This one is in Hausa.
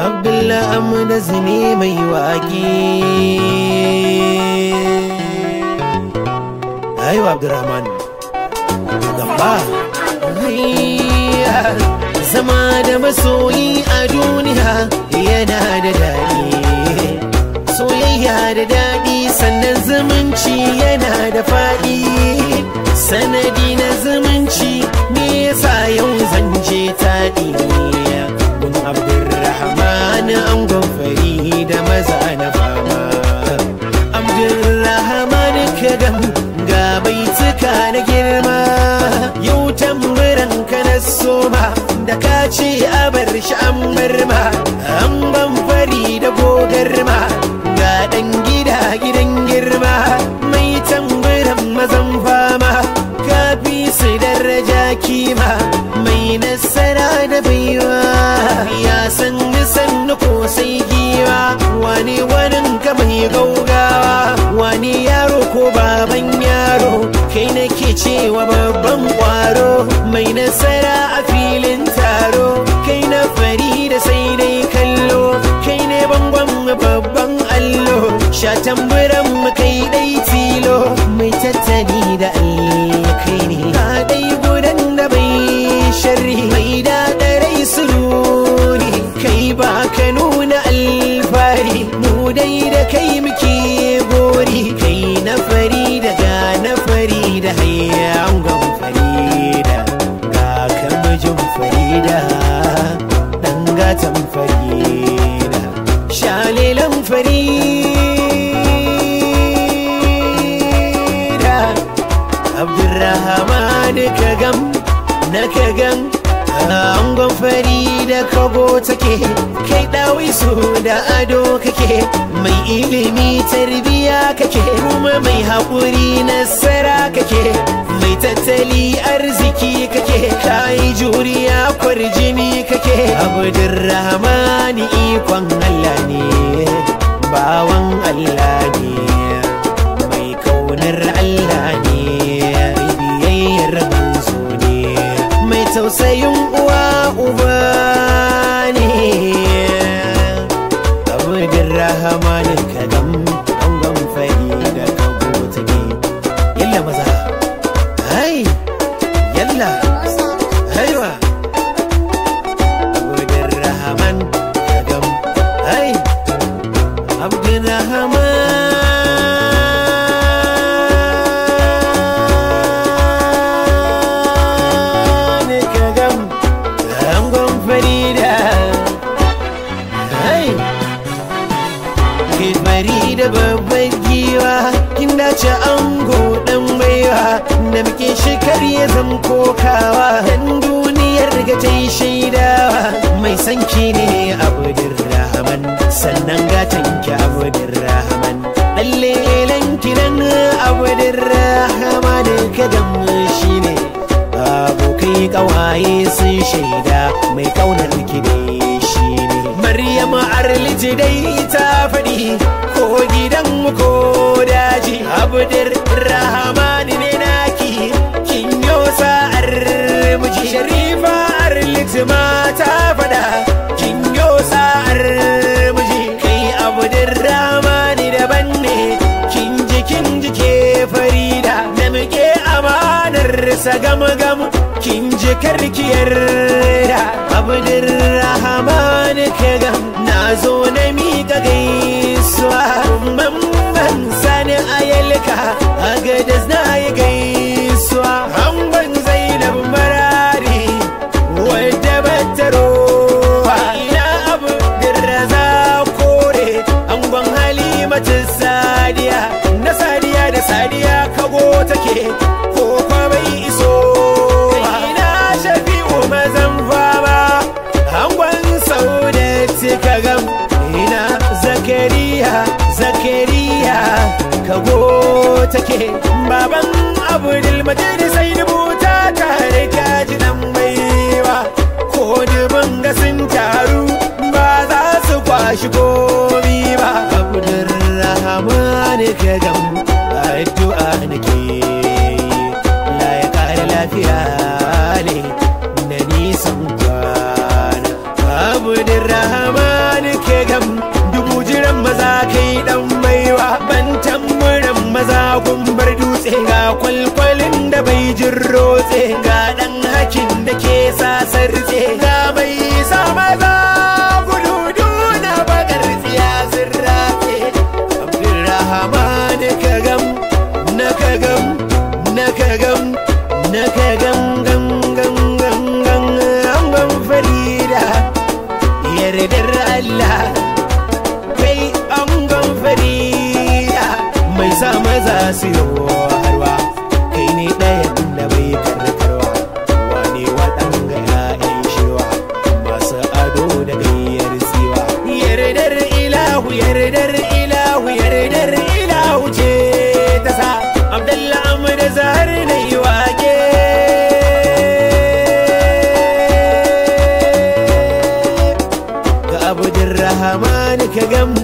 Abdullah Amda zine mai waƙe Aiwa Abdurrahman Gamba Zama da masoyi a duniya yana da daɗi Soyayya da daɗi sannan zumunci yana da faɗi Sanadi na zumunci me yasa yau zan je taɗi Gun Abdurrahman angon fari da maza na fama Abdurrahman kadam ga baituka na girma Yau tamburan ka na soma da ka ce a bar shi an bar ma An ban fari da gogarma ga ɗan gida gidan girma Mai tamburan mazan fama kafi su daraja kima Mai nasara da baiwa ya san nisan ko sai giwa Wani wanin ka mai gaugawa wani yaro ko baban yaro kai nake cewa babban kwaro mai nasara a filin taro kai na fari da sai dai kallo kai ne bangon babban allo sha tamburan mu kai dai tilo mai tattali da kai ne ka dai gudan da bai sharri mai daɗa rai sururi kai ba ka nuna alfari mu dai da kai muke gori kai na fari da ga na fari da hayyangon farida ga kamajin farida dan gatan farida shalilan farida abdurrahman kagam na kagan angon fari da kago take kai dawi su da ado kake mai ilimi tarbiya kake kuma mai haƙuri nasara kake mai tattali arziki kake kai juriya kwarjini kake abdurrahmani ikon Allah ne bawan Allah ne mai kaunar Allah ne biyayyar manzo ne mai tausayin uwa uba ne abudin rahamanin kadam angon fari da kago take yalla maza hai yalla haiwa abudin rahaman kadam hai abudin rahaman kadam angon farida hai Kifari da babban giwa kin dace ango dan baiwa da muke shekar ya zam kokawa dan duniyar ga ta yi shaidawa mai sanki ne abudin rahman sannan gatan ki abudin rahman lalle lanki nan abudin rahman kadan shi ne abokai kawaye sun shaida mai kaunar ki ne shi ne Maryam Arliti dai ta faɗi ko gidan ko daji Abdur Rahman ne naki kin yo sa'ar miji Sharifa Arliti ma ta faɗa kin yo sa'ar miji kai Abdur Rahman daban ne kin ji kin ji ke Farida da muke amanar sa gam gam kin ji karkiyar da Abdur Rahman kagam na zo na miƙa gaisuwa mamman sani ayalka a gadas na yi gaisuwa hangon zainab marari wadda bataro ina abu dirraza kore angon halimatu sadiya na sadiya da sadiya kago take ko kwa bai iso ina shafi'u mazan fama angon saudati kagam ina zakariya zakariya kago take baban abdul majid sai rubuta tare kaji dan baiwa ko dubin ga sun taru ba za su kwashi komi ba abdul rahman kagam addu'a nake la ya kare lafiya ne da nisan kwana abdul rahman kai dan baiwa ban tamburan maza gumbar dutse ga kwalkwalin da bai jin rotse ga dan hakin da ke sasarce ga mai sa maza gudu duna bakar tsiya sirrafe abdurrahman kagam na kagam na kagam na kagam gam gam gam gam gam farida yardar Allah kai angon farida mai sa maza su yi harwa kai ne ɗayan da bai karkarwa wane waɗanga ya'yan shewa masu ado da gayyar tsiwa yardar ilahu yardar ilahu yardar ilahu ce ta sa abdallah amur zahar na yi wake ga abudin rahman ka gam